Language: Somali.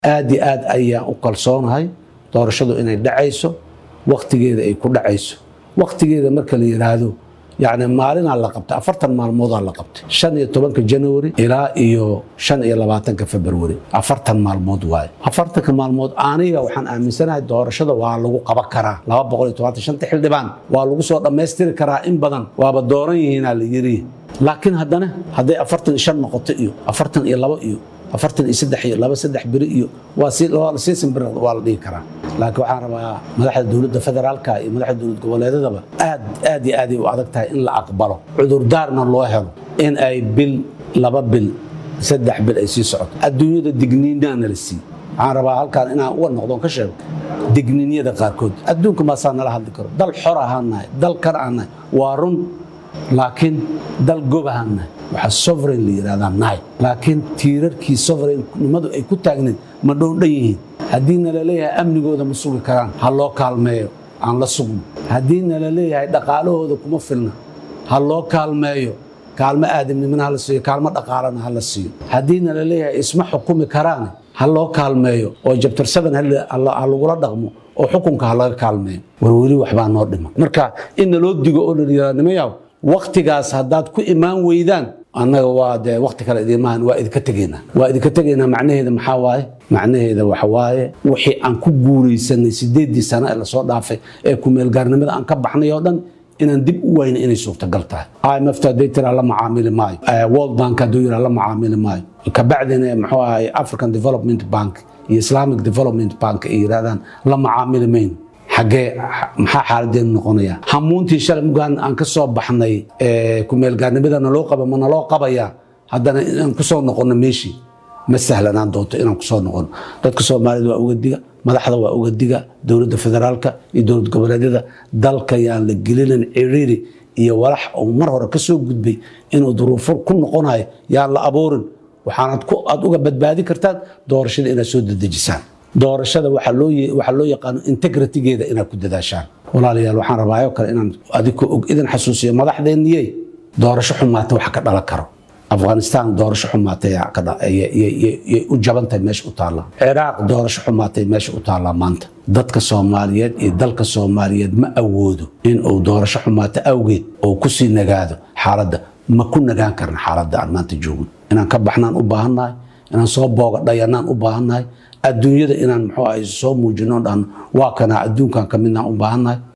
aad iyo aad ayaan u kalsoonahay doorashadu inay dhacayso wakhtigeeda ay ku dhacayso wakhtigeeda marka la yidhaahdo yani maalinaa la qabtay afartan maalmoodaa la qabtay shan iyo tobanka january ilaa iyo shan iyo labaatanka february afartan maalmood waaye afartanka maalmood aniga waxaan aaminsanahay doorashada waa lagu qaban karaa laba boqol iyo tobantan shanta xildhibaan waa lagu soo dhammaystiri karaa in badan waaba dooran yihiinaa la yiri laakiin haddana hadday afartan iyo shan noqoto iyo afartan iyo labo iyo afartan iyo saddex iyo laba saddex beri iyo waa sii simbir waa la dhihi karaa laakiin waxaan rabaa madaxda dowladda federaalka iyo madaxda dowlad goboleedadaba aad aad iyo aaday u adag tahay in la aqbalo cudurdaarna loo helo in ay bil laba bil saddex bil ay sii socoto adduunyada digniinaana la siiy waxaan rabaa halkaan inaan uga noqdon ka sheego digniinyada qaarkood adduunka maasaa nala hadli karo dal xor ahaan nahay dal kan aan nahay waa run laakiin dal gob ahaan nahay waxaa sovereign la yidhahdaa nahay laakiin tiirarkii sovereignimadu ay ku taagnayd ma dhoondhan yihiin haddii nala leeyahay amnigooda ma sugi karaan ha loo kaalmeeyo aan la sugno haddii nala leeyahay dhaqaalahooda kuma filna ha loo kaalmeeyo kaalmo aadamnimana hala siiyo kaalmo dhaqaalana ha la siiyo haddii nala leeyahay isma xukumi karaan ha loo kaalmeeyo oo jabtarsadan ha lagula dhaqmo oo xukunka ha laga kaalmeeyo war weli waxbaa noo dhiman marka in naloo digo oo nalayihaanimayaw wakhtigaas haddaad ku imaan weydaan annaga waa dee wakhti kale idimahan waa idinka tegaynaa waa idinka tegaynaa macnaheeda maxaa waaye macnaheeda waxa waaye wixii aan ku guuraysanay sideeddii sano ee lasoo dhaafay ee kumeelgaarnimada aan ka baxnay oo dhan inaan dib u wayna inay suurtagal tahay imft hadday tiraa la macaamili maayo world bank hadduu yiraa la macaamili maayo kabacdina muxuu ahay african development bank iyo islamic development bank ay yidhahdaan la macaamili mayno xaggee maxaa xaaladeenu noqonaya hamuuntii shalay mugaan aan ka soo baxnay kumeelgaarnimada naloo qaba ma naloo qabaya haddana inaan ku soo noqono meeshii ma sahlanaan doonto inaan kusoo noqono dadka soomaalida waa uga diga madaxda waa uga diga dowladda federaalka iyo dowlad goboleedyada dalka yaan la gelinin ciriiri iyo walax uu mar hore ka soo gudbay inuu duruufo ku noqonayo yaan la abuurin waxaanad aad uga badbaadi kartaan doorashada inaad soo dedejisaan doorashada waxaa loo yaqaano integritigeeda inaad ku dadaashaan walaalayaal waxaan rabaayo kale inaan adiko og idin xasuusiyo madaxdeenniyey doorasho xumaata wax ka dhalan karo afghanistan doorasho xumaatay u jabantahay meesha u taallaa ciraaq doorasho xumaatay meesha u taallaa maanta dadka soomaaliyeed iyo dalka soomaaliyeed ma awoodo in uu doorasho xumaato awgeed oo kusii nagaado xaaladda ma ku nagaan karna xaaladda aan maanta joogno inaan ka baxnaan u baahannahay inaan soo booga dhayanaan u baahannahay adduunyada inaan muxuu ahay soo muujino dhan waa kanaa adduunkan ka midnaan u baahannahay